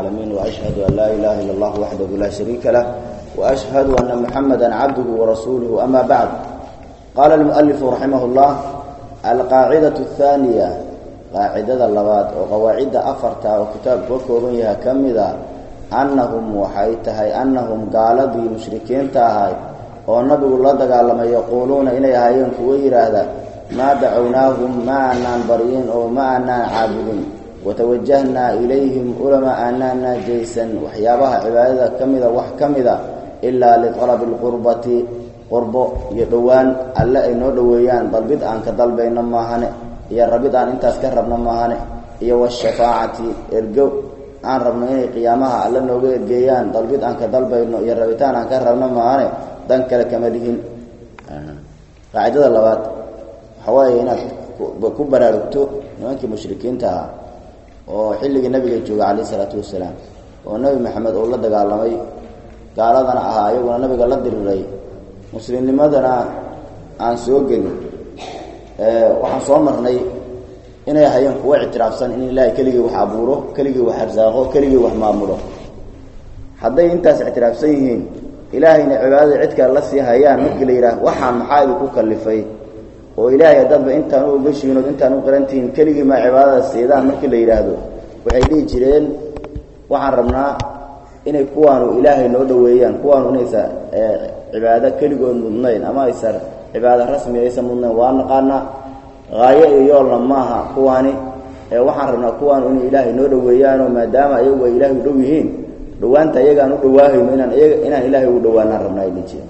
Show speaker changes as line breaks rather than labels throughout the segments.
العالمين وأشهد أن لا إله إلا الله وحده لا شريك له وأشهد أن محمدا عبده ورسوله أما بعد قال المؤلف رحمه الله القاعدة الثانية قاعدة اللبات وقواعد أفرتا وكتاب وكوبيها كمذا أنهم وحيتهي أنهم قال بي مشركين تهي والنبي الله دقال يقولون إليها ينكوير هذا ما دعوناهم ما أنان بريين أو ما أنان عابدين وتوجهنا إليهم علماء أننا جيسا وحيابها عبادة كمذا وحكمذا إلا لطلب القربة قرب يدوان ألا إنو دويان بل بدءا كدلبين ماهنه يا ربيد أن انت أسكربنا ماهنه يا والشفاعة إرقو aan rabno inay qiyaamaha alla nooga ergeeyaan dalbid aan ka dalbayno iyo rabitaan aan ka rabno maane dan kale kama lihin qaacidada labaad waxa waaye inaad ku baraarugto nimankii mushrikiinta ahaa oo xilligii nabiga jooga calayhi isalaatu wasalaam oo nebi maxamed uu la dagaalamay gaaladana ahaa iyaguna nabiga la diriray muslimnimadana aan soo gelin waxaan soo marnay inay hayeen kuwa ictiraafsan in ilaahay keligii wax abuuro keligii wax arsaaqo keligii wax maamulo hadday intaas ictiraafsan yihiin ilaahayna cibaadada cid kale la sii hayaan markii la yidhaah waxaan maxaa idinku kallifay oo ilaahay haddaadba intaan u ogashiinood intaan u qarantihiin keligii maa cibaadada siidaan markii la yidhaahdo waxay dhihi jireen waxaan rabnaa inay kuwaanu ilaahay noo dhoweeyaan kuwaanu inaysa cibaado keligood mudnayn ama aysa cibaado rasmi aysan mudnayn waa naqaanaa haayo iyo yoolna maaha kuwaani ee waxaan rabnaa kuwaanu inay ilaahay noo dhoweeyaanoo maadaama ayagu ay ilaahay u dhow yihiin dhawaanta iyagaan u dhawaahayno inaan iyaga inaan ilaahay ugu dhawaanaan rabnaa ay dhihi jireen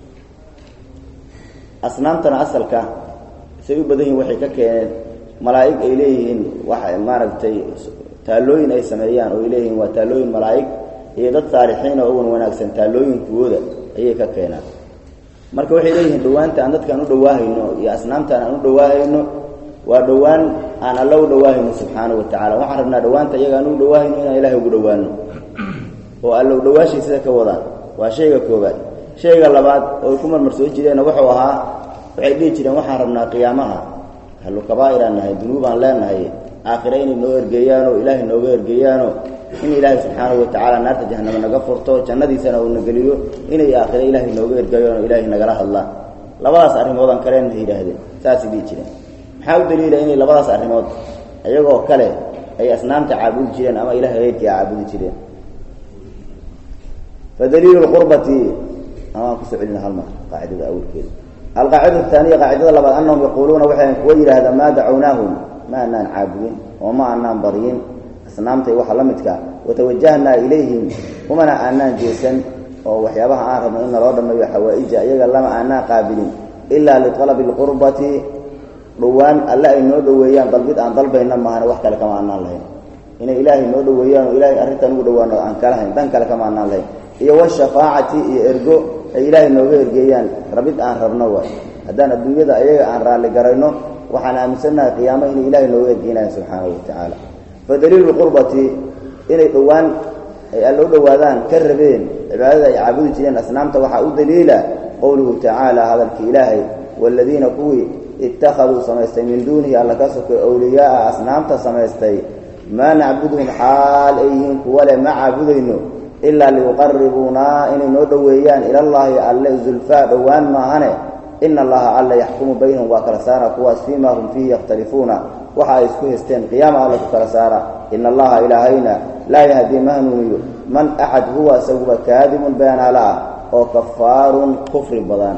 asnaamtana asalka say u badan yihin waxay ka keeneen malaa'ig ay leeyihiin waxa maaragtay taallooyin ay sameeyaan oo ay leeyihiin waa taallooyin malaa'ig iyo dad saalixiin oo ugan wanaagsan taallooyinkooda ayay ka keenaan marka waxay leeyihiin dhawaanta aan dadkaan u dhawaahayno iyo asnaamtaan aan u dhawaahayno waa dhowaan aan alla u dhawaahayno subxaana wa tacala waxaan rabnaa dhawaanta iyaga aan u dhawaahayno inaan ilahay ugu dhawaano oo alla u dhawaashay sida ka wadaan waa shayga koobaad shayga labaad oo ku marmar soo jireenna wuxuu ahaa waxay dhihi jireen waxaan rabnaa qiyaamaha hallu kabaa'iraan nahay dunuubaan leenahay aakhire inay noo ergeeyaanoo ilaahay nooga ergeeyaano in ilaahay subxaanahu wa tacaala naarta jahanamo naga furto jannadiisana uuna geliyo inay aakhire ilaahay nooga ergeeyaano ilaahay nagala hadlaan labadaas arrimoodaan kaleenna yidhaahdeen saasay dhihi jireen maxaa u daliila inay labadaas arrimood iyagoo kale ay asnaamta caabudi jireen ama ilahay heyrkii a caabudi jireen fadaliilu lqurbati amaan kusoo celina halmar qaacidada awalkeeda alqaacida ahaaniya qaacidada labaad anahum yaquuluuna waxay kuwa yidhaahdaa maa dacawnaahum ma anaan caabudin oo ma anaan baryin asnaamtay waxa la midka watawajahnaa ilayhim kumana aanaan jeesan oo waxyaabaha aan rabno in naloo dhammeeyo xawaa-ija iyaga lama aanaan qaabilin ilaa lialabi lqurbati dhowaan alle ay noo dhoweeyaan dalbid aan dalbayna maahane wax kale kama aanaan lahayn inay ilaahay noo dhoweeyaan oo ilaahay arrintaan ugu dhawaano aan kalahayn dan kale kama aanaan lahayn iyo washafaacati iyo ergo ay ilaahay nooga ergeeyaan rabid aan rabno waay haddaan adduunyada ayaga aan raalli garayno waxaan aaminsannahay qiyaamo inay ilaahay nooga ergeynayan subxaanahu wa tacaala fa daliilu lqurbati inay dhowaan ay alla u dhowaadaan ka rabeen cibaadada ay caabudi jireen asnaamta waxaa u daliila qowluhu tacaala hadalkii ilaahay waaladiina kuwii ittakhaduu samaystay min duunihi alla ka sokay awliyaaa asnaamta samaystay maa nacbuduhum xaal ay yihiin kuwa le ma caabudayno ilaa liyuqaribuunaa inay noo dhoweeyaan ilallaahi alle zulfaa dhowaan maahane ina allaha alla yaxkumu baynahum waa kala saara kuwaas fii ma hum fiihi yakhtalifuuna waxa ay isku haysteen qiyaama alla ku kala saara ina allaha ilaahayna laa yahdii ma hanuuniyo man axad huwa isaguba kaadibun beenaala ah oo kafaarun kufri badan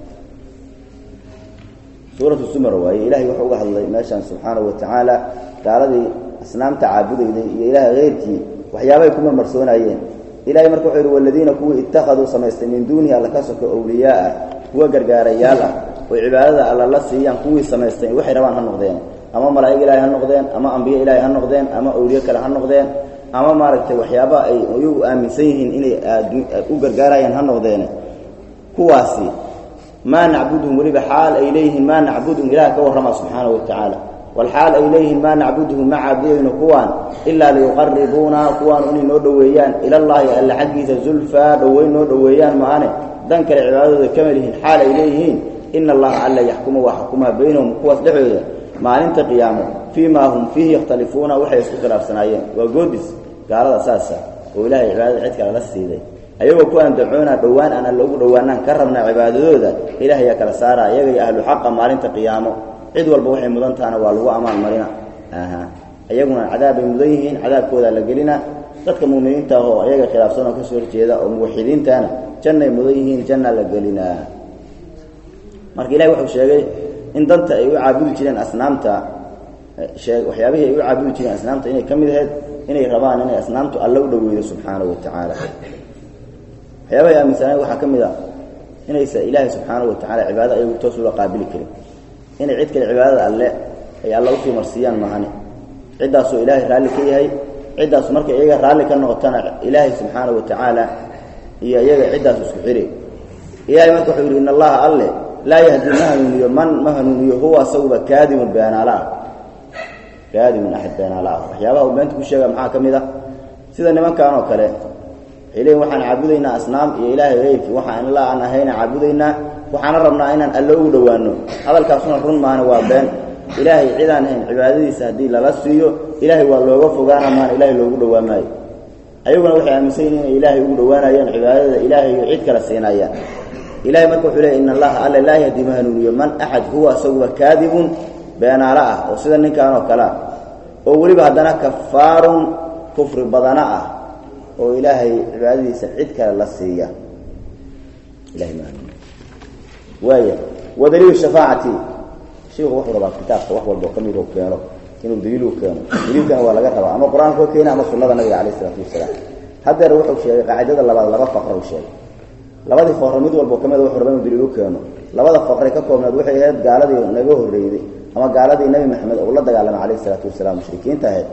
suuratu sumar waaye ilahay wuxuu uga hadlay meeshaan subxaanahu wa tacaala gaaladii asnaamta caabudayday iyo ilaahay heyrkii waxyaabahay ku marmarsoonayeen ilahay marka wuxuu yidhi waladiina kuwii ittakhaduu samaystay min duunihi alla ka soko awliyaaa kuwa gargaarayaal ah oo cibaadada alla la siiyaan kuwii samaystay waxay rabaan ha noqdeen ama malaa'ig ilaahay ha noqdeen ama ambiye ilaahay ha noqdeen ama awliye kale ha noqdeen ama maaragtay waxyaaba ay iyagu aaminsan yihiin inay u gargaarayaan ha noqdeen kuwaasi maa nacbuduhum weliba xaal ay leeyihiin maa nacbuduhum ilaah ka warrama subxaanahu wa tacaala walxaal ay leeyihiin maa nacbuduhum ma caabudayno kuwaan ilaa liyuqaribuuna kuwaan inay noo dhoweeyaan ilallaahi alla xaggiisa zulfaa dhoweyn noo dhoweeyaan maane dan kale cibaadadooda kama lihiin xaal ay leeyihiin ina allaha alla yaxkumu waa xukumaa baynahum kuwaas dhexdooda maalinta qiyaamo fii maa hum fiihi yakhtalifuuna waxay isku khilaafsanaayeen waa goodis gaalada saasa oo ilaahay cibaadada cid kale la siiday ayagoo ku andacoona dhowaan aan alla ugu dhowaanaan ka rabnaa cibaadadooda ilaahayaa kala saara iyaga iyo ahlu xaqa maalinta qiyaamo cid walba waxay mudan tahana waa lagu amaan marina aha iyaguna cadaabay mudan yihiin cadaabkoodaa la gelina dadka muuminiinta ah oo ayaga khilaafsan oo kasoo horjeeda oo muwaxidiintana jannay mudan yihiin janna la gelinaa marka ilahi wuxuu sheegay in danta ay u caabudi jireen asnaamta shee waxyaabihii ay u caabudi jireen asnaamta inay ka mid ahayd inay rabaan inay asnaamtu alla u dhoweydo subxaanahu wa tacaala waxyaabahay aaminsanaan waxaa ka mid a inaysa ilaahay subxaanahu wa tacala cibaado ayagu toos ula qaabili karin inay cid kale cibaadada alle ay alla usii marsiiyaan mahane ciddaasoo ilaahay raalli ka yahay ciddaasu markay iyaga raalli ka noqotana ilaahay subxaanahu wa tacaala iyo iyaga ciddaas isku xiri ilahay marka wuxuu yidhi in allaha alle laa yahdi ma hanuuniyo man ma hanuuniyo huwa asaguba kaadimun beenaala ah kaadimun axad beenaala ah waxyaabaha uu beenta ku sheega maxaa ka mid ah sida nimankan oo kale waxay leeyiin waxaan caabudaynaa asnaam iyo ilaahay heyrkii waxaan ila aan ahayna caabudaynaa waxaana rabnaa inaan alle ugu dhowaano hadalkaasuna run maana waa been ilaahay cidaan ahayn cibaadadiisa haddii lala siiyo ilaahay waa looga fogaana maana ilaahay loogu dhowaan maayo ayaguna waxay aaminsan yihin inay ilaahay ugu dhowaanayaan cibaadada ilaahay iyo cid kale siinayaan ilahay marka wuxuu leey in allaha alle laa yahdi ma hanuuniyo man axad huwa asaguba kaadibun beenaalo ah oo sida ninkan oo kale ah oo weliba haddana kafaarun kufri badana ah oo ilaahay cibaadadiisa cid kale la siiya ilahay ma hanuuniyo waaya wa daliilu shafaacati shiiku wuxuu rabaa kitaabka wax walba oo ka mid u keeno inuu daliil u keeno daliilkana waa laga rabaa ama qur-aanka keena ama sunnada nabiga calayh isalaatu wasalaam haddeer wuxuu sheegay qaacidada labaad laba faqra u sheegay labadii faqre mid walbo ka mid wuxuu rabaa inuu daliil u keeno labada faqre ka koobnaed waxay ahayd gaaladii naga horreeyday ama gaaladii nebi maxamed oo la dagaalamay calayh isalaatu wasalaam mushrikiinta ahayd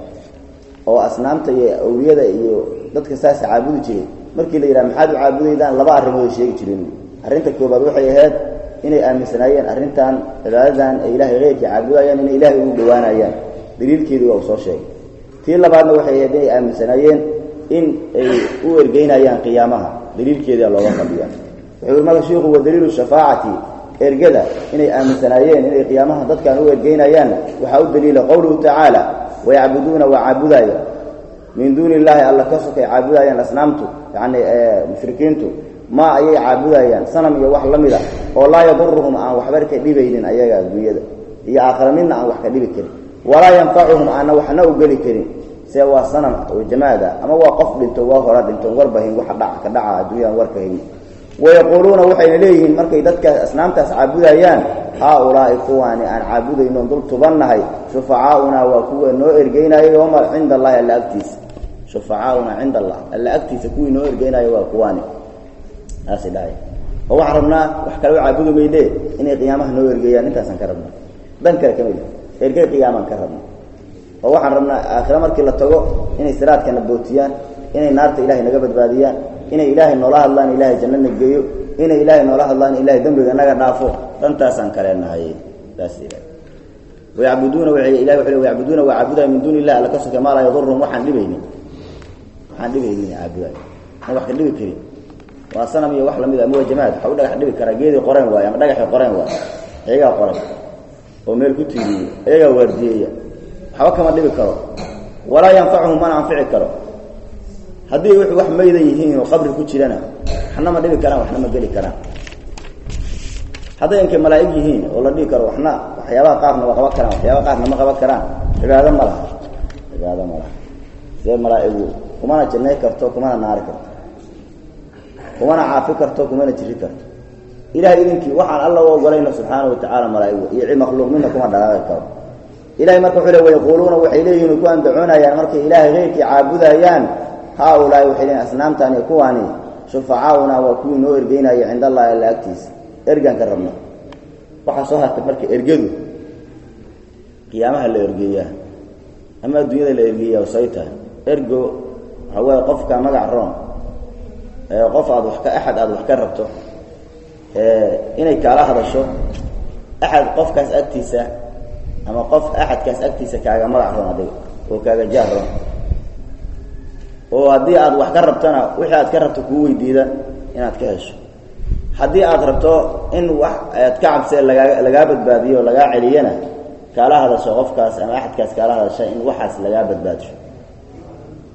oo asnaamta iyo awliyada iyo dadka saasa caabudi jiray markii la yidhaha maxaad u caabudaydaan laba arrimood ay sheegi jireen arrinta koobaad waxay ahayd inay aaminsanaayeen arrintan cibaadadan ay ilaahay keyrkii caabudayaan inay ilaahay ugu dhowaanayaan daliilkeedii waa uu soo sheegay tii labaadna waxay ahayd inay aaminsanaayeen in ay u ergeynayaan qiyaamaha daliilkeedia looga fadhiya wuxuu yidhi marka shiiku wa daliilu shafaacati ergada inay aaminsanaayeen inay qiyaamaha dadkan u ergeynayaan waxaa u daliila qowluhu tacaala wayacbuduuna waa caabudaya min duuni illaahi alla ka sokay caabudayaan asnaamtu yacni mushrikiintu ma ayay caabudayaan sanam iyo wax la mid a oo laa yaduruhum aan waxba ka dhibaynin ayaga adduunyada iyo aakhira midna aan wax ka dhibi karin walaa yanfacuhum aanna waxna u geli karin see waa sanam oo jamaada ama waa qof dhinto waa hora dhinto warbahin waxa dhaca ka dhaca adduunyadan warka hayn wayaquuluuna waxayna leeyihiin markay dadkaas asnaamtaas caabudayaan haa-ulaa'i kuwaani aan caabudayno dul tubannahay shufacaaunaa waa kuwa noo ergeynaayo yowma cinda allahi alla agtiisa shufacaaunaa cinda allah alla agtiisa kuwii noo ergeynaayo waa kuwaani taasay dhahay oo waxaan rabnaa wax kale u caabudi maydee inay qiyaamaha noo ergeeyaan intaasaan ka rabnaa dan kale ka mid ergey qiyaamaan ka rabna oo waxaan rabnaa aakhire markii la tago inay siraadkana bootiyaan inay naarta ilahay naga badbaadiyaan inay ilaahay noola hadlaan ilaahay jannana geeyo inay ilaahay noola hadlaan ilaahay dembiga naga dhaafo dhantaasaan kaleenahay saas wayacbuduuna ilahi wuxuu le wayacbuduuna waa caabudaya min duuni illah alla ka soke maa laa yaduruhum waxaan dhibaynin waxaan dhibaynin caabudayo aan wax ka dhibi karin waa sanam iyo wax lamid a ama waa jamaad waxa u dhagax dhibi karaa geedii qoreen waayo ama dhagaxii qoreen waayo iyagaa qoran oo meel ku tiiriyey iyagaa waardiyeeya waxba kama dhibi karo walaa yanfacuhum mana anfici karo haddii w wax maydan yihiin oo qabri ku jirana waxna ma dhibi karaan waxna ma geli karaan hadday inkay malaa'ig yihiin oo la dhihi karo waxna waxyaabaha qaarna waa qaban karaan waxyaabaha qaarna ma qaban karaan cibaado ma laha cibaado ma laha see malaa'igu kumana jannay karto kumana naari karto kumana caafi karto kumana jiri karto ilahay idinkii waxaan alla u ogolayna subxaana wa tacaala malaa'igu iyo makhluuq midna kuma dhaqaaqi karo ilahay marka wuxuu le wayaquuluuna waxay leeyihin ku andacoonayaan markay ilaahay keyrkii caabudayaan haa-ulaahi waxay leeyiin asnaamtan iyo kuwaani shufacaauna waa kuwii noo ergeynaya cinda allahi alla agtiisa ergaan ka rabna waxaa soo hartay marka ergadu qiyaamaha la ergeeyaa ama adduunyada la ergeeyaa say tahay ergo waxaa weeye qofka magac roon qof aad wax ka axad aada wax ka rabto inay kaala hadasho axad qofkaas agtiisa ama qof axadkaas agtiisa kaaga magac roon adiga oo kaaga jaar roon oo haddii aad wax ka rabtona wixii aad ka rabto kuu weydiida inaad ka hesho haddii aad rabto in wax aad ka cabsee lagaa lagaa badbaadiyo o lagaa celiyana kaala hadasho qofkaas ama axadkaas kaala hadasha in waxaas lagaa badbaadiyo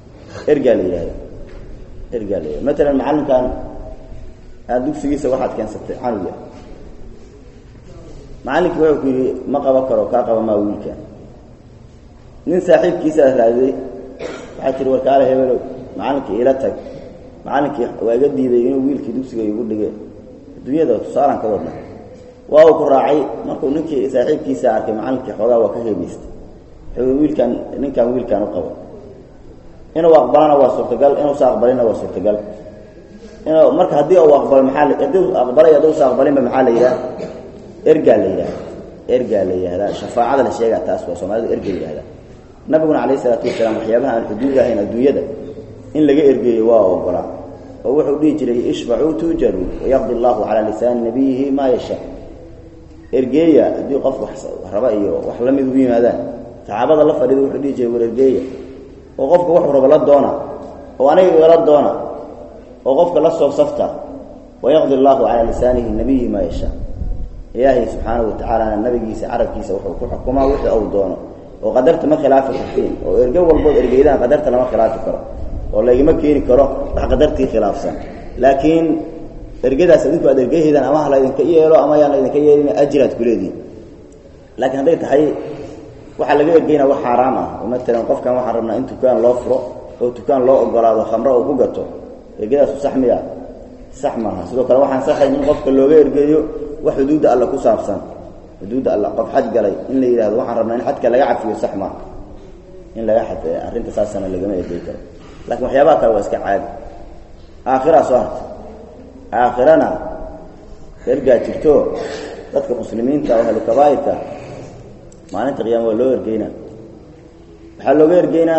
ergaa la yidhahda ergaa la yidhahda matalan macallinkan aad dugsigiisa waxaad keensatay canuga macallinkii wuxuu ku yidhi ma qaban karo kaa qaba maa wiilkan nin saaxiibkiisaad raadiday waxaad tihi warkaale hebelow macallinkii ila tag macallinkii waa iga diiday inuu wiilkii dugsiga igu dhige adduunyada tusaalan ka wadna waa uu ku raacay markuu ninkii saaxiibkiisa arkay macallinkii xoogaa waa ka heebaystay wuxuu wiilkan ninkan wiilkan u qabo inuu aqbalana waa suurtagal inuusa aqbalina waa suurtagal inuu marka haddii uu aqbalo maxaa haddii uu aqbalay hadduusa aqbalinba maxaa la yidhaha ergaa la yidhahda ergaa la yidhahdaa shafaacada la sheegaa taas waa soomaalida erga yidhahda nabiguna calayh isalaatu wasalaam waxyaabaha aan xuduud ahayn adduunyada in laga ergeeyo waa ogolaa oo wuxuu dhihi jiray ishfacuu tuujaruu wayaqdi allahu calaa lisaani nabiyihi maa yashaa ergeeya haddii qof wax raba iyo wax la mid u yimaadaan saxaabada la fadhiida wuxuu dhihi jiray war ergeeya oo qofka waxuu raba la doona oo aniga igala doona oo qofka la soo safta wayaqdi allahu calaa lisaanihi nabiyihi maa yashaa ilaahay subxaanahu watacaalana nabigiisa carabkiisa wuxuu ku xukumaa wixii uu doono oo qadarta ma khilaafi kartiin oo erge walbood ergeydaan qadarta lama khilaafi karo oo laygama keeni karo wax qadartii khilaafsan laakiin ergadaas adinku aad ergeheydaan ama ha laydinka yeelo ama yaan laydinka yeelin ajiraad ku leedihin laakiin hadday tahay waxaa laga ergeynaa wax xaaraam ah oo matalan qofkan waxaan rabnaa in dukaan loo furo oo dukaan loo ogolaado khamro oo ku gato ergadaasu sax miya sax maaha sidoo kale waxaan saxayn in qofka looga ergeeyo wax xuduudda alla ku saabsan xuduudda alla qof xaj galay in la yidhahdo waxaan rabnaa in xajka laga cafiyo sax maaha in laga xad arrinta saasana lagama ergey karo lakin waxyaabaha kale waa iska caadi aakhiraa soo harta aakhirana ergaa jirto dadka muslimiinta oo ahlu kabaa'irka maalinta qiyaama waa loo ergeynaa waxaa looga ergeynaa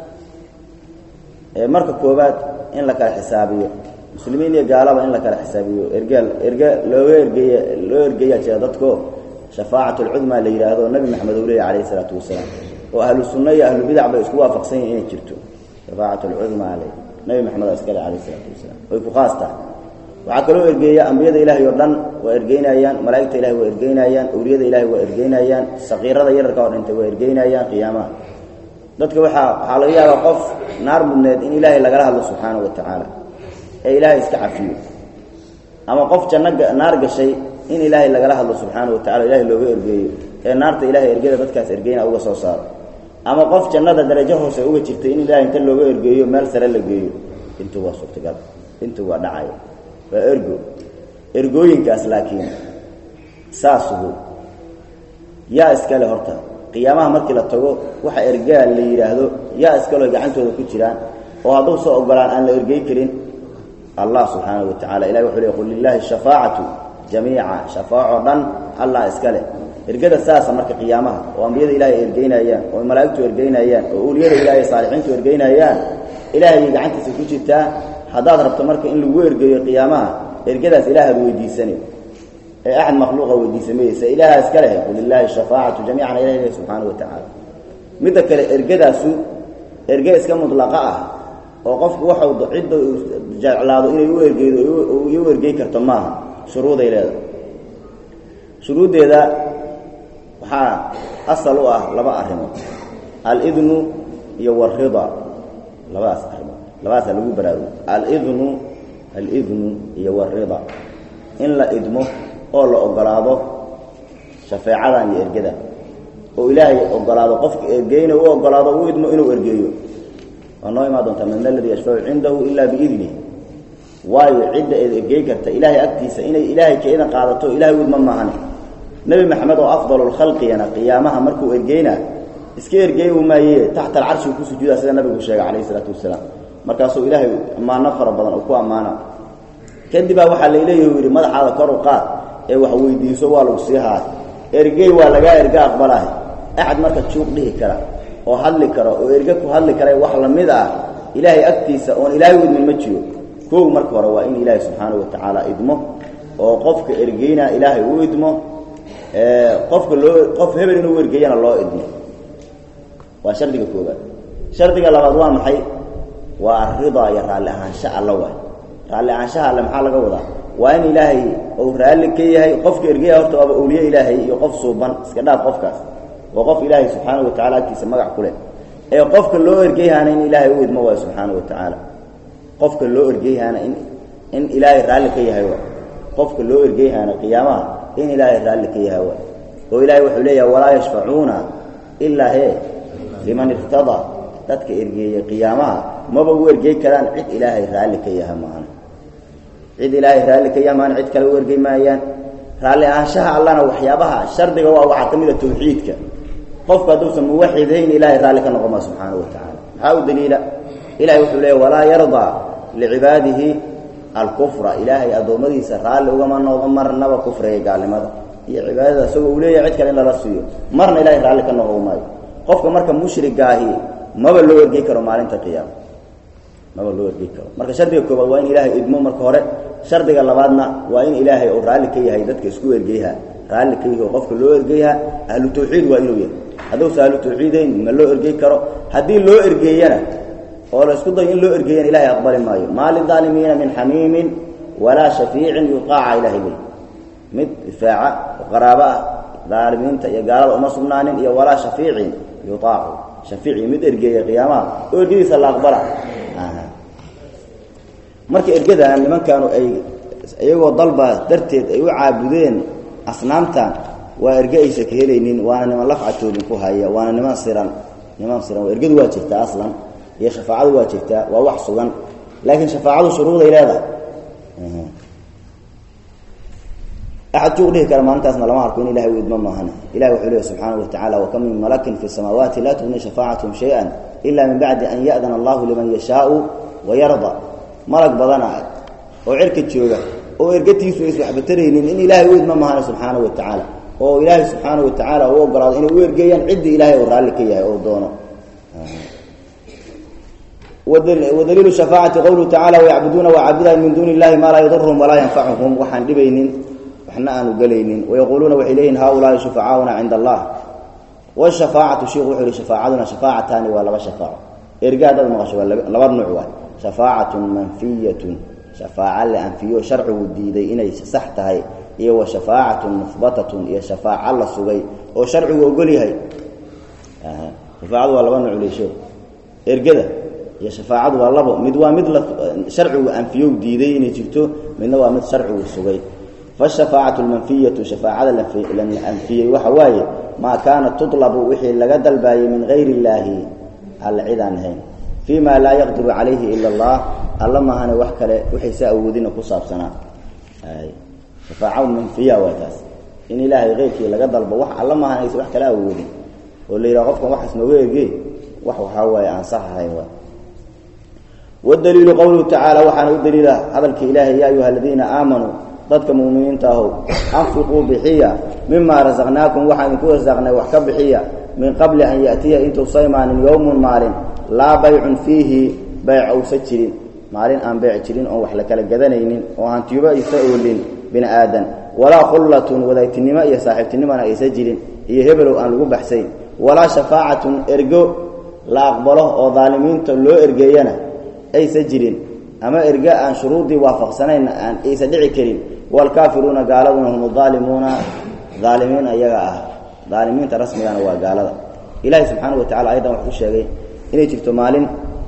marka koobaad in la kala xisaabiyo muslimiin iyo gaalaba in la kala xisaabiyo ergaal erge looga ergeeya loo ergeeyaa jira dadko shafaacat alcudmaa la yidhaahdo nabi maxamed uu leeya calayhi isalaatu wasalaam oo ahlu sunna iyo ahlu bidac bay isku waafaqsan yihin inay jirto shafaacat alcudmaa le nabi maxamed a iskale calayh isalaatu wasalaam way ku khaas tahay waxaa kaloo ergeeya ambiyada ilaahay oo dhan waa ergeynayaan malaa'igta ilahay waa ergeynayaan awliyada ilahay waa ergeynayaan saqiirada yararka oo dhintay waa ergeynayaan qiyaamaha dadka waxaa waxaa laga yaabaa qof naar mudneed in ilaahay lagala hadlo subxaanahu wa tacaala ee ilaahay iska cafiyo ama qof janno naar gashay in ilaahay lagala hadlo subxaanahu wa tacala ilahay looga ergeeyo ee naarta ilahay ergeda dadkaas ergeyna uga soo saaro ama qof jannada darajo hoose uga jirtay in ilaahay inta looga ergeeyo meel sare la geeyo intuu waa suurtagal intuu waa dhacayo waa ergo ergooyinkaas laakiin saasugu yaa iskale horta qiyaamaha markii la tago waxa ergaa la yidhaahdo yaa iskale gacantooda ku jiraan oo hadduu soo ogolaan aan la ergey karin allah subxaanahu wa tacala ilahi wuxuu ley qul lilaahi shafaacatu jamiica shafaaco dhan allah iska leh ergada saasa marka qiyaamaha oo ambiyada ilaahay ergeynayaan oo malaa'igtu ergeynayaan oo uliyada ilaahay saalixiintu ergeynayaan ilaahayay gacantiisa ku jirtaa haddaad rabto marka in lagu ergeeyo qiyaamaha ergadaas ilaahaad weydiisani ee axad makhluuqa weydiisamayeysa ilaaha iska leh qul lilaahi shafaacatu jamiican ilahi leh subxaanahu wa tacaala midda kale ergadaasu erge iska mudlaqa ah oo qofku waxau cidda jeclaado inay u ergeydo u ergey karto maaha shuruuday leedahay shuruuddeeda waxaa asal u ah laba arrimood alidnu iyo walrida labadaas arrimood labadaasaa lagu baraarugo alidnu alidnu iyo walrida in la idmo oo la ogolaado shafeecadan iyo ergadan oo ilaahay ogolaado qofka ergeyna u ogolaado u idmo inuu ergeeyo waa noo imaan doontaa man aladii yashfacu cindahu ila biidnih waayo cidda eed ergey karta ilaahay agtiisa inay ilaahay ka idan qaadato ilahay u idma maahane nebi maxamed oo afdalulkhalqiyana qiyaamaha markuu ergeyna iska ergey u maaye taxta alcarshigu ku sujuudaa sida nabigu sheegay calayhi isalaatu wasalaam markaasuu ilaahay ammaano fara badan oo ku ammaana kadibaa waxaa layleeyahi u yidhi madaxaada kor u qaad ee wax weydiiso waa lagu sii haay ergey waa lagaa erge aqbalahay axad marka juuq dhihi kara oo hadli karo oo erge ku hadli kara wax lamid ah ilaahay agtiisa oon ilaahay u idmin ma jiro koow marka hore waa in ilaahay subxaanahu wa tacaala idmo oo qofka ergeyna ilaahay u idmo qofka loo qof hebel inuu ergeeyana loo idmo waa shardiga koobaad shardiga labaad waa maxay waa aridaa iyo raalli ahaansha alla waay raalli ahaanshaha alle maxaa laga wadaa waa in ilaahay uu raalli ka yahay qofka ergeya horta waaba awliye ilaahay iyo qof suuban iska dhaaf qofkaas waa qof ilaahay subxaanahu wa tacala agtiisa magac ku leh ee qofka loo ergeyhaana in ilaahay u idmo waay subxaana wa tacaala qofka loo ergeyhaana in in ilaahay raalli ka yahay waay qofka loo ergeyhaana qiyaamaha in ilaahay raalli ka yahay waay oo ilaahay wuxuu leeyahay walaa yashfacuuna ilaa hee liman irtadaa dadka ergeeya qiyaamaha maba u ergey karaan cid ilaahay raalli ka yaha maana cid ilaahay raalli ka yaha maana cid kale u ergey maayaan raalli ahaanshaha allana waxyaabaha shardiga waa waxaa ka mid a tawxiidka qofku hadduusan muwaxidhayn ilaahay raalli ka noqon maa subxaana wa tacaala maxaa u daliila ilahay wuxuu leeya walaa yardaa licibaadihi alkufra ilaahay addoommadiisa raalli ugama noqdo marnaba kufriga gaalnimada iyo cibaadada isagoo uu leeyahay cid kale in lala siiyo marna ilahay raalli ka noqon maayo qofka marka mushrigaahi maba loo ergey karo maalinta qiyaama maba loo ergey karo marka shardiga koobaad waa in ilaahay idmo marka hore shardiga labaadna waa in ilaahay uu raalli ka yahay dadka isku ergeyha raalli ka yahi oo qofka loo ergeyha ahlu tawxiid waa inuu yahay hadduusa ahlu tawxiidayn ma loo ergey karo haddii loo ergeeyana oo la isku dayo in loo ergeeyana ilahay aqbali maayo maa lidaalimiina min xamiimin walaa shafiicin yuqaaca ilahay ley mid difaaca oo qaraabo ah daalimiinta iyo gaalada uma sugnaanin iyo walaa shafiicin yuaacu shafiici mid ergeeya qiyaamaha oo ergadiisa la aqbala marka ergadan nimankaanu ay iyagoo dalba darteed ay u caabudeen asnaamtan waa erge aysa ka helaynin waana niman lafcatoobin ku haya waana niman siran niman siran ergadu waa jirtaa aslan iyo shafaacadu waa jirtaa waa wax sugan laakiin shafaacadu shuruuday leedahay axad juuq dhihi kara maalintaasna lama arko in ilahay u idmo maahane ilahi wuxuu leehy subxaana wa tacala wakam min malakin fi samaawaati laa tugni shafaacathm shaya ila min bacdi an ya'dana allahu liman yashaau wayarda malag badana oo cirka jooga oo ergatiisu aysa waxba taraynin in ilaahay u idmo maahane subxaana wa tacaala oo ilaahay subxaana wa tacaala u ogolaado inay u ergeeyaan ciddii ilaahay oo raalli ka yahay oo doono wadaliilu shafaacati qowluhu tacala wayacbuduuna waa caabudayan min duuni illahi maa laa yaduruhum walaa yanfacuhum waxaan dhibaynin waxna aanu gelaynin wayaquuluuna waxay leeyihin haulaai shufacaauna cinda allah washafaacatu shiku wuxuu yihi shafaacaduna shafaacataani waa laba shafaaco erga haddaad maqasho waa laba nuuc waay shafaacatun manfiyatun shafaaca la anfiyo sharcigu diiday inay sax tahay iyo wa shafaacatun muhbatatun iyo shafaaca la sugay oo sharcigu ogol yahay shafaacadu waa laba nuuc leesho ergada iyo shafaacadu waa labo mid waa mid la sharcigu anfiyo diiday inay jirto midna waa mid sharcigu sugay faashafaacatu lmanfiyatu shafaacada la anfiyey waxa waaye maa kaanat tutlabu wixii laga dalbaayey min gayri illaahi alla cid aan ahayn fii ma laa yaqdiru calayhi ila allah alla maahane wax kale waxaysa awoodina ku saabsanaa shafaaca manfiya waa taas in ilaahay keyrkii laga dalbo wax alla maahane aysa wax kala awoodin oo la yidhaha qofkan waxaas nooga ergey wax waxaa waaye aan sax ahayn waay wadaliilu qowluhu tacaala waxaana u daliila hadalka ilaahay yaa ayuha aladiina aamanuu dadka muminiinta ahow anfiquu bixiya mimaa rasaqnaakum waxaan idinku rasaqnay wax ka bixiya min qabli an ya'tiya intuusa imaanin yowmun maalin laa baycun fiihi bayc ousa jirin maalin aan beyc jirin oon wax la kala gadanaynin oo hantiyoba aysa oolin bini aadan walaa khullatun wadaagtinimo iyo saaxiibtinimona aysa jirin iyo hebelow aan lagu baxsayn walaa shafaacatun ergo la aqbalo oo daalimiinta loo ergeeyana aysa jirin ama erge aan shuruudii waafaqsanayn aan aysa dhici karin waalkaafiruuna gaaladuna hum aalimuuna aalimiin ayaga ah aalimiinta rasmigana waa gaalada ilahi subxaana wa tacala ayadan wuxuu sheegay inay jirto maalin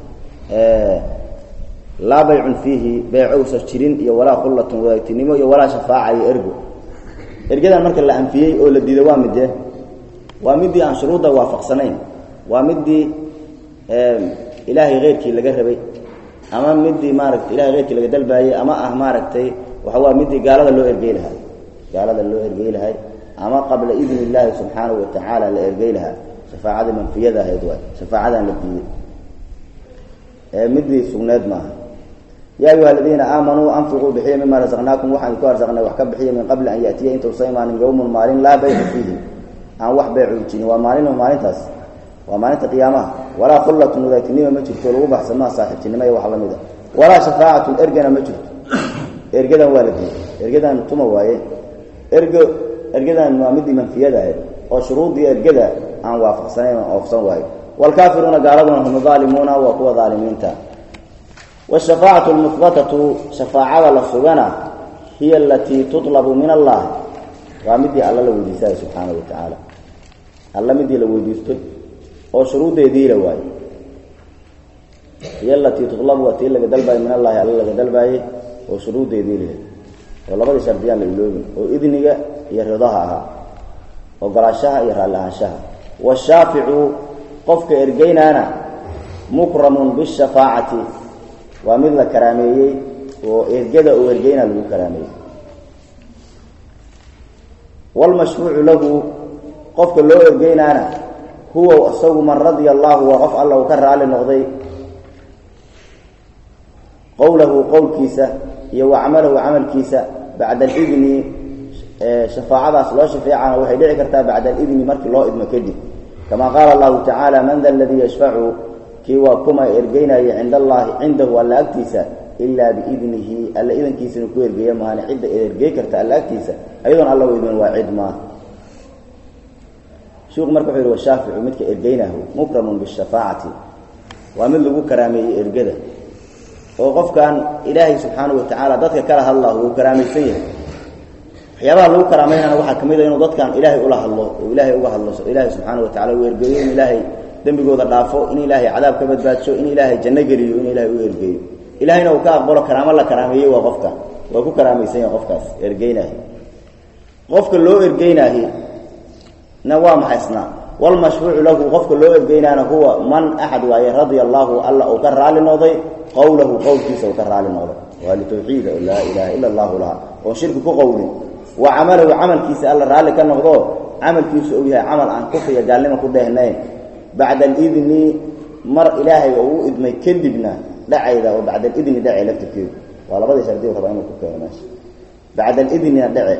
laa baycun fiihi beycowsa jirin iyo walaa khullatun wadaagtinimo iyo walaa shafaaca iyo ergo ergadan marka la anfiyey oo la diiday waa midee waa midii aan shuruudda waafaqsanayn waa midii ilaahay keyrkii laga rabay ama midii maarata ilahay keyrkii laga dalbaayey ama ah maaragtay waxa waa midii gaalada loo ergey lahaa gaalada loo ergey lahay ama qabla idni illaahi subxaanahu wa tacaala la ergey lahaa shafaacada manfiyada ahayd waay shafaacadan la diiday ee midii sugneed maaha ya ayuha aladiina aamanuu anfiquu bixiya mima rasaqnaakum waxaan ku arsaqnay wax ka bixiya min qabli an yatiya intuusa imaanin yowmun maalin laa baycu fiihi aan wax beycu jirin waa maalin maalintaas waa maalinta qiyaamaha walaa khullatun wadaagtinima ma jirto lagu baxsamaa saaxiibtinimo iyo wax la mida walaa shafaacatun ergana ma jirto ergadan waa la diiday ergadan tuma waaye ergo ergadan waa midii manfiyada ahayd oo shuruuddii ergada aan waafaqsanayn oo oofsan waayo waalkaafiruuna gaaladuna hum aalimuuna waa kuwa aalimiinta wshafaacatu lmuhbatatu shafaacada la sugana hiya alatii tutlabu min allah waa midii alla la weydiisayo subxaana wa tacaala alla midii la weydiisto oo shuruuddeediila waayo hiyo alatii tutlabu waa tii laga dalbaayey min allahi alla laga dalbaayey oo shuruuddeedii lehed oo labadii shardiyaan la iloobin oo idniga iyo ridaha ahaa ogolaashaha iyo raalli ahaanshaha washaaficu qofka ergeynaana mukramun bishafaacati waa mid la karaameeyey oo ergada oo ergeynaa lagu karaameeyey wlmashfuucu lahu qofka loo ergeynaana huwa isagu man radia allahu waa qof alla uu ka raali noqday qowlahu qowlkiisa iyo wa camalahu camalkiisa bacda alidni shafaacadaas loo shafeecana waxay dhici kartaa bacda alidni markii loo idmo kadib kama qaala allahu tacaala man da aladii yashfacu kii waa kuma ergeynaya cind allahi cindahu alla agtiisa ilaa biidnihi alla idankiisana ku ergeeya maahane cidda ergey karta alla agtiisa ayadoon alla u idmin waa cid maa shiku marka wuxuu yihi washaaficu midka ergeynahu mukramun bishafaacati waa mid lagu karaameeyey ergada oo qofkan ilaahay subxaanahu watacaala dadka kala hadlah wuu karaamaysan yahay waxyaabaha lagu karaameynana waxaa ka mid a inuu dadkan ilaahay ula hadlo oo ilaahay uga hadlo ilaahay subxaanahu watacala uu ergeeyo in ilaahay dembigooda dhaafo in ilaahay cadaab ka badbaadsho in ilaahay janno geliyo in ilaahay u ergeeyo ilahayna uu ka aqbalo karaamo la karaameeyey waa qofka waa ku karaamaysan yahay qofkaas ergeynaahi qofka loo ergeynaahi na waa maxay isna walmashfuucu lahu qofka loo ergeynaana huwa man axad waaye radia allaahu alla uu ka raali noqday qowlahu qowlkiisa uu ka raali noqday waa litawxiida oo laa ilaaha ila allahu laha oon shirki ku qowlin wa camalahu camalkiisa alla raalli ka noqdo camalkiisu uu yahay camal aan kufriya gaalnimo ku dheehnayn bacda alidni mar ilaahay oo u idmay kadibna dhacayda oo bacda alidni dhacay laftirkeedu waa labadii shardi u rabaa inuu ku keeno meesha bacda alidnina dhace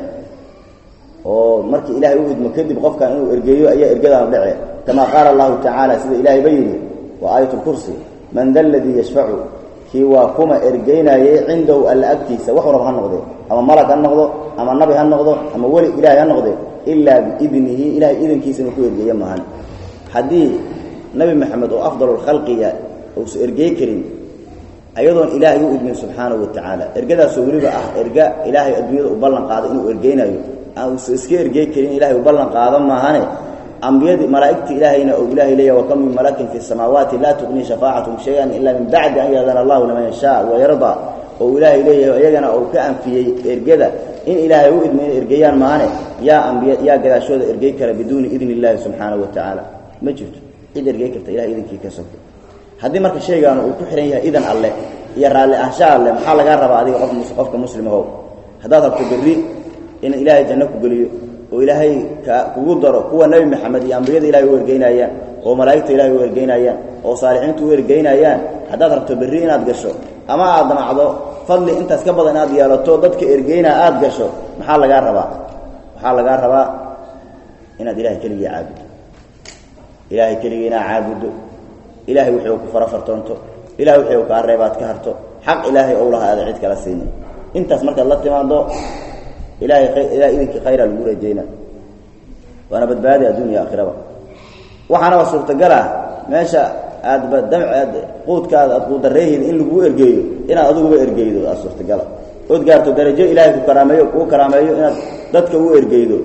oo markii ilaahay u idmo kadib qofkan inuu ergeeyo ayaa ergadaan dhace kama qaala allahu tacaala sida ilaahay ba yidhi waa aayat lkursi man da aladii yashfacu kii waa kuma ergeynaayey cindahu alla agtiisa waxu rab ha noqde ama malag ha noqdo ama nabi ha noqdo ama weli ilaahay ha noqde ilaa biidnihi ilahay idankiisa inuu ku ergeeyo maahan haddii nabi maxamed oo afdal lkhalqiga uusa ergey karin ayadoon ilaahay u idmin subxaanahu wa tacaala ergadaasoo weliba ah erga ilaahay adduunyada u ballan qaado inuu ergeynaayo aanusa iska ergey karin ilahay u ballan qaado maahane ambiyadii malaa'igta ilaahayna ou ilahay leeyahy wakam min malakin fi samaawaati laa tuqnii shafaacatum shay-an ila min bacdi an yaadana allahu liman yashaa wayardaa oo ilaahay leeyahay iyagana uu ka anfiyey ergada in ilaahay u idmi inay ergeeyaan maahane yaa ambiya yaa gadaashooda ergey kara biduuni idni illaahi subxaanahu wa tacaala ma jirto cid ergey karta ilahay idankii ka sogto haddii marka shaygaanu uu ku xihan yahay idan alleh iyo raalli ahsha alleh maxaa lagaa rabaa adiga qof qofka muslimahow haddaad rabto berri in ilaahay janno ku geliyo oo ilaahay ka kugu daro kuwa nebi maxamed iyo ambiyada ilahay u ergeynayaan oo malaa'igta ilahay u ergeynayaan oo saalixiintu u ergeynayaan haddaad rabto berri inaad gasho ama aad damacdo fadli intaas ka badan inaad yeelato dadka ergeynaa aada gasho maxaa lagaa rabaa waxaa lagaa rabaa inaad ilahay keligii caabuddo ilaahay keligii inaad caabuddo ilahay wixii ku fara fartoonto ilahay wixii u kaa reebaad ka harto xaq ilaahay ou laha aada cid kala siinin intaas markaad la timaado ilahay ilahay idinkii khayraa lagu rajayna waana badbaadi adduuniya aakhiraba waxaanaba suurtagal ah meesha aadba damc aad quudkaada aad quudareehayda in laguu ergeeyo inaad adiguba ergeydo aa suurtagala ood gaarto darajo ilaahay ku karaameeyo kuu karaameeyo inaad dadka u ergeydo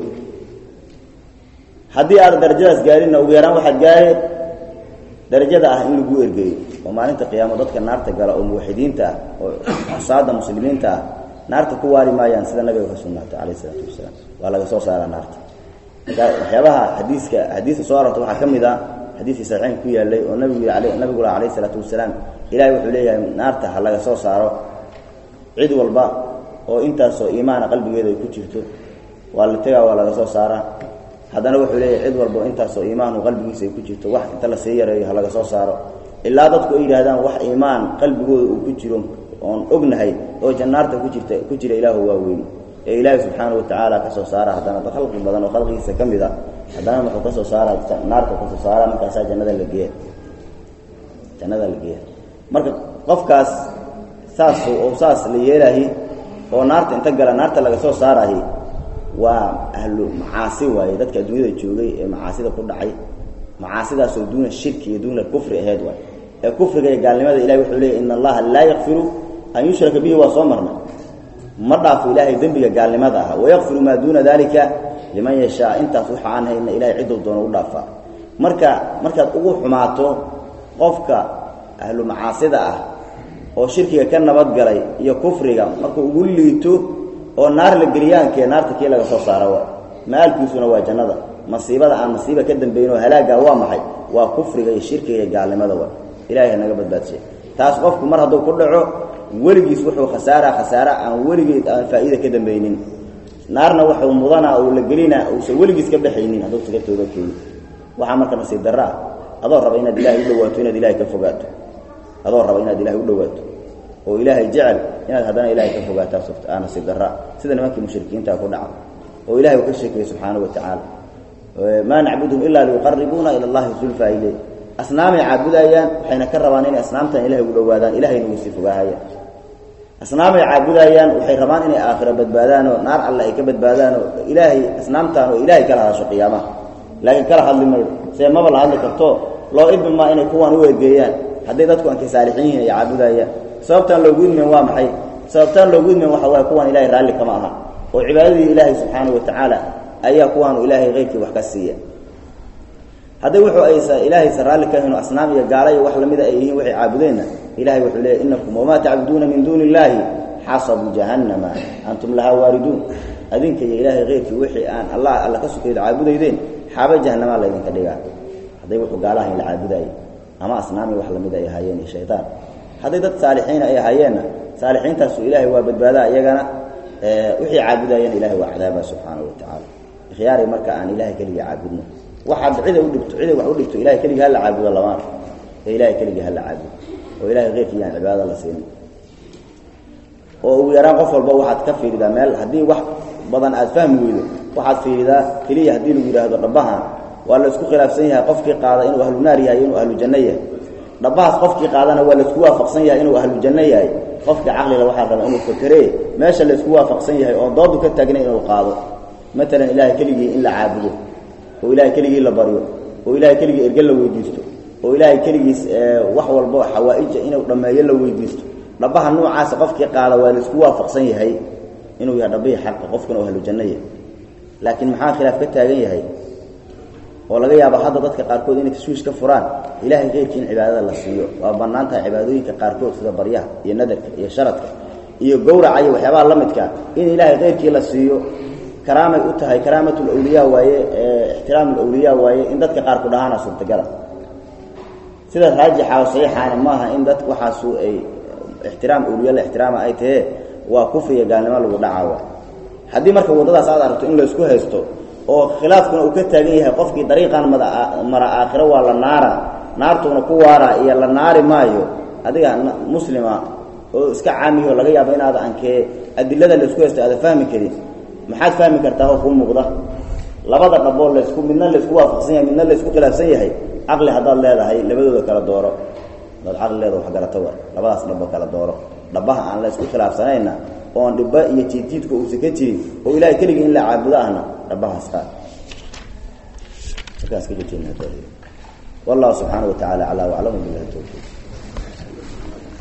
haddii aad darajadaas gaarinna ugu yaraan waxaad gaare darajada ah in laguu ergeeyo oo maalinta qiyaamo dadka naarta gala oo muwaxidiinta ah oo xusaada muslimiinta ah naarta ku waari maayaan sida nabiga ka sugnaatay calayh isalaatu wasalaam waa laga soo saaraa naarta marka waxyaabaha xadiiska xadiiska soo arorta waxaa ka mid ah xadiiskii saxiixin ku yaalay oo nabigu yii nabigu lah alayh isalaatu wasalaam ilahay wuxuu leeyahay naarta ha laga soo saaro cid walba oo intaasoo iimaana qalbigeeda ay ku jirto waa la tegaa waa laga soo saaraa haddana wuxuu leeyahay cid walba oo intaasoo iimaanu qalbigiisa ay ku jirto wax inta lasii yareeyo ha laga soo saaro ilaa dadku ay yidhahdaan wax iimaan qalbigooda uu ku jiro oon ognahay oo jannaarta ku jirta ku jira ilaahu waa weyn ee ilaahay subxaana wa tacaala ka soo saara haddana da khalqi badan oo khalqigiisa ka mid a haddana wuxuu ka soo saara naarta ka soo saara markaasaa jannada la geeya jannada la geeya marka qofkaas saas oo saas la yeelahi oo naarta inta gala naarta laga soo saarahi waa ahlu macaasi waaye dadka adduunyada joogay ee macaasida ku dhacay macaasidaasoo duuna shirki iyo duuna kufri ahayd waay ee kufriga iyo gaalnimada ilahay wuxuu leeyay in allaha laa yakfiru an yushraka bihi waa soo marnay ma dhaafo ilaahay dembiga gaalnimada ah wayakfiru maa duuna dalika liman yashaa intaas waxa aan hayna ilahay cidduu doono u dhaafaa marka markaad ugu xumaato qofka ahlu macaasida ah oo shirkiga ka nabadgalay iyo kufriga markuu ugu liito oo naar la geliyaankee naarta kii laga soo saara wa maalkiisuna waa jannada masiibada aan masiiba ka dambayn oo halaaga waa maxay waa kufriga iyo shirkiga iyo gaalnimada wa ilahay naga badbaadsiya taas qofku mar hadduu ku dhaco weligiis wuxuu khasaara khasaara aan weligeed aan faa'iida ka dambaynin naarna wuxuu mudanaa uu la gelinaa uusan weligiis ka baxaynin hadduu saga tooga keeni waxaa marka nasiib darro ah adoo raba inaad ilaahay u dhawaato inaad ilahay ka fogaato adoo raba inaad ilahay u dhawaato oo ilaahay jecel inaad haddana ilahay ka fogaataa aa nasiib darraa sida nimankii mushrikiinta ku dhaca oo ilahay uu ka sheekayey subxaanahu watacaala maa nacbudhum ilaa liyuqaribuuna ila allahi zulfa ile asnaamay caabudayaan waxayna ka rabaan inay asnaamtan ilahay u dhowaadaan ilahayna uu sii fogaahayaan asnaamay caabudayaan waxay rabaan inay aakhiro badbaadaan oo naar alle ay ka badbaadaan oo ilaahay asnaamtaan oo ilaahay kala hadasho qiyaamaha laakiin kala hadli mayo see maba la hadli karto loo idmi maa inay kuwaan u egeeyaan hadday dadku ankay saalixiin yihin ay caabudayaan sababtaan loogu idmen waa maxay sababtaan loogu idmen waxa waay kuwaan ilahay raalli kama aha oo cibaadadii ilaahay subxaanahu watacaala ayaa kuwaanu ilaahay keyrkii wax ka siiya hadday wuxuu aysa ilaahaysa raalli ka hino asnaam iyo gaala iyo wax lamida ay yihiin waxay caabudeenna ilahay wuxuu leeyay inakum wamaa tacbuduuna min duuni illaahi xasabu jahannama antum lahaa waariduun adinka iyo ilaahay keyrkii wixii aan allah alla ka sukaydo caabudaydeen xaaba jahanamaa laydinka dhigaa hadday wuxuu gaalahayn la caabudaayey ama asnaami wax lamida ay ahaayeen iyo shaydaan hadday dad saalixiina ay ahaayeenna saalixiintaasu ilaahay waa badbaadaa iyagana wixii caabudaayeen ilahay waa cadaaba subxaanahu watacaala ikhyaaray marka aan ilahay keligii caabudno waxaad ciday udhibto ciday wax u dhibto ilahay keligii hala caabudo lamaan ee ilahay keligii hala caabudo oo ilahay keyrkii aan cibaadada la siinin oo ugu yaraan qof walba waxaad ka fiiridaa meel haddii wax badan aad fahmi weydo waxaad fiiridaa keliya haddii lagu yidhaahdo dhabahan waa la isku khilaafsan yahay qofkii qaada inuu ahlu naar yahay inuu ahlu janno yahay dhabahaas qofkii qaadana waa laisku waafaqsan yahay inuu ahlu janno yahay qofkii caqliga waxaa raba inuu fakeree meesha laysku waafaqsan yahay oo doodu ka taagna inuu qaado maalan ilahay keligii in la caabudo oo ilahay keligii la baryo oo ilahay keligii erge la weydiisto oo ilaahay keligiis wax walbo xawaa-ija inuu dhammeeyo la weydiisto dhabaha noocaasa qofkii qaada waa laisku waafaqsan yahay inuu yahay dhabihii xaqa qofkuna oo ahlu janno yahay laakiin maxaa khilaaf ka taagan yahay oo laga yaabo hadda dadka qaarkood inay tashwiish ka furaan ilahay keyrkii in cibaadada la siiyo waa bannaan tahay cibaadooyinka qaarkood sida baryaha iyo nadarka iyo sharadka iyo gowraca iyo waxyaabaha la midka in ilaahay keyrkii la siiyo karaamay u tahay karaamatulawliyaa waaye ixtiraamulawliyaa waaye in dadka qaar ku dhahaana suurtagala sida raajixa oo saxiixaana maaha in dad waxaasu ay ixtiraam awliya la ixtiraama ay tahee waa kufriya gaalnimo lagu dhacaawa haddii marka waddadaas aad aragto in laysku haysto oo khilaafkuna uu ka taagan yahay qofkii dariiqan mara aakhiro waa la naara naartuuna ku waara iyo la naari maayo adiga muslima oo iska caamiyo laga yaabo inaad ankee adilada laysku haysto aada fahmi karin maxaad fahmi kartaa oo kuu muuqda labada dhaboo laysku midna laysku waafaqsan yahay midna laysku khilaafsan yahay caqli haddaad leedahay labadooda kala dooro hadaad caqli leeda wax garata wa labadaas dhabo kala dooro dhabaha aan laysku khilaafsanayna oon dhibba iyo jiidjiidka uusan ka jirin oo ilahay keligii in la caabudo ahna dhabahaas qaad markaas ka wallahu subxaana wa tacala aclaa waclamu bilahi towfiiq